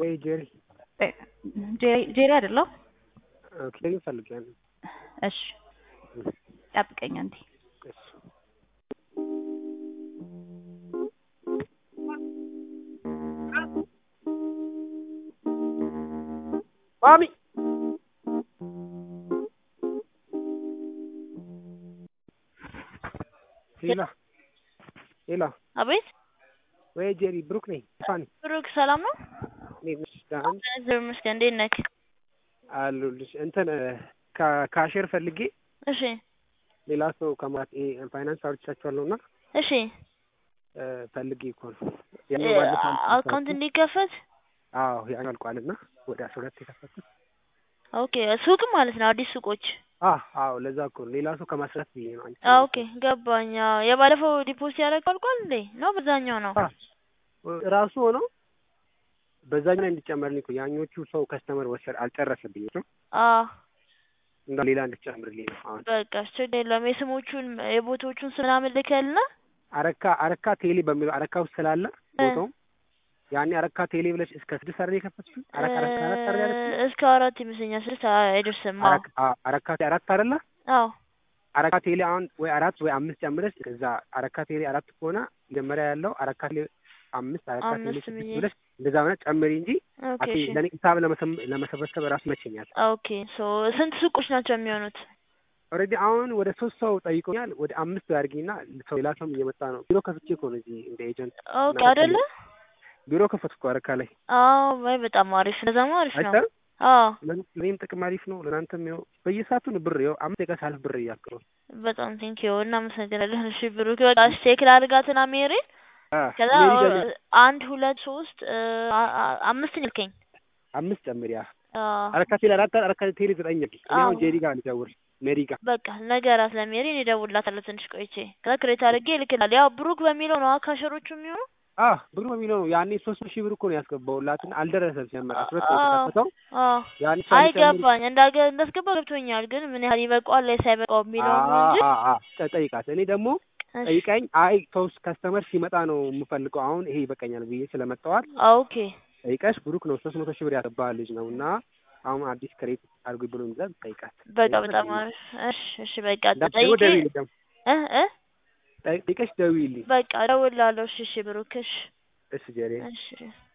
ወይ ጄሪ ጄሪ አይደለሁ። ኦኬ ፈልጊያለሁ። እሺ ጠብቀኝ አንዴ። እሺ ማሚ ሄላ ሄላ አቤት ወይ ጄሪ ብሩክ ነኝ። ፋኒ ብሩክ ሰላም ነው? እንዴት ነሽ? ደህና ነሽ? እግዚአብሔር ይመስገን። እንዴት ነህ? አሉልሽ እንትን ካ- ካሼር ፈልጌ እሺ ሌላ ሰው ከማት ይሄ ፋይናንስ አውርቻቸዋለሁ እና እሺ እ ፈልጌ እኮ ነው ያኛው ባለፈው አልኩት አካውንት እንዲከፈት አዎ ያኛው አልቋል እና ወደ አስራ ሁለት የከፈትኩት ኦኬ ሱቅ ማለት ነው አዲስ ሱቆች አ አዎ ለዛ እኮ ነው ሌላ ሰው ከማስረት ብዬ ነው አንቺ አ ኦኬ ገባኝ አዎ የባለፈው ዲፖዚት ያደረገው አልቋል እንዴ ነው በዛኛው ነው አ ራሱ ሆኖ በዛኛው ላይ እንዲጨመርልኝ እኮ ያኞቹ ሰው ከስተመር ወሰድ አልጨረሰብኝ ነው አ እንዳ ሌላ እንድጨምርልኝ ነው አሁን በቃ ችግር የለውም የስሞቹን የቦታዎቹን ስም ምናምን ልከልና አረካ አረካ ቴሌ በሚለው አረካ ውስጥ ስላለ ቦታው ያኔ አረካ ቴሌ ብለሽ እስከ ስድስት አይደል የከፈትሽው? አረካ አረካ አራት አይደል ያለችው? እስከ አራት ይመስለኛል ስድስት አይደርስም አዎ አረካ አ- አረካ አራት አይደለ? አዎ አረካ ቴሌ አሁን ወይ አራት ወይ አምስት ጨምረሽ እዛ አረካ ቴሌ አራት ከሆነ መጀመሪያ ያለው አረካ ቴሌ አምስት አረካ ቴሌ አምስት ስድስት ብዬ ብለሽ እንደዛ ሆነ ጨምሪ እንጂ ኦኬ አቴ እሺ ለኔ ሂሳብ ለመሰም- ለመሰብሰብ ራሱ ይመቸኛል። ኦኬ ሶ ስንት ሱቆች ናቸው የሚሆኑት? ኦልሬዲ አሁን ወደ ሶስት ሰው ጠይቆኛል። ወደ አምስት አድርጊና ሰው ሌላ ሰውም እየመጣ ነው። ቢሮ ከፍቼ እኮ ነው እዚህ እንደ ኤጀንት ኦኬ እና አይደለ? ቢሮ ከፈትኩ አረካ ላይ አዎ ወይ በጣም አሪፍ እንደዛማ አሪፍ ነው። አይተህ አዎ ለኔ- ለኔም ጥቅም አሪፍ ነው። ለእናንተም ይኸው በየሰዓቱ ነው ብር ይኸው አምስት ደቂቃ ሳልፍ ብር እያልኩ ነው። በጣም ቴንኪው እናመሰግናለን። እሺ ብሩክ በቃ ቼክ ላድርጋትና ሜሪን አ ከዛ ሜሪ ደግሞ አንድ ሁለት ሶስት አ- አ- አምስት ልከኝ አምስት ጨምሪ። ያ አዎ አረካ ቴሌ አራት አረካ ቴሌ ዘጠኝ እኔ አሁን አዎ። ጄሪ ጋር ልደውል ሜሪ ጋር በቃ ነገራት ለሜሪ እኔ እደውልላታለሁ ትንሽ ቆይቼ ከዛ ክሬት አድርጌ እልክልሃለሁ። ያው ብሩክ በሚለው ነው ካሸሮቹ የሚሆኑ አ ብሩ በሚለው ነው ያኔ ሶስት ሺህ ብር እኮ ነው ያስገባውላትን አልደረሰም ሲያመጣ ሁለት ነው አዎ የተከፈተው አዎ ያኔ አይ ሳልጨምር ገባኝ እንዳገ እንዳስገባ ገብቶኛል። ግን ምን ያህል ይበቃዋል ላይ ሳይበቃው የሚለው ነው እንጂ አ አ አ ጠይቃት። እኔ ደግሞ እሺ ጠይቀኝ አይ ሰው ከስተመር ሲመጣ ነው የምፈልገው አሁን ይሄ ይበቃኛል ብዬ ስለመጣዋል ኦኬ ጠይቀሽ ብሩክ ነው ሶስት መቶ ሺህ ብር ያስገባ ልጅ ነው እና አሁን አዲስ ክሬት አድርጉ ብሎ ይዛል ጠይቃት። በቃ በጣም አሪፍ እሺ እሺ በቃ እንዳትደውል ጠይቄ ደውዪልኝ ደግሞ እ እ ጠይቀሽ ደውዪልኝ። በቃ እደውልልሃለሁ። እሺ እሺ ብሩክ እሺ እሺ ጀሬ እሺ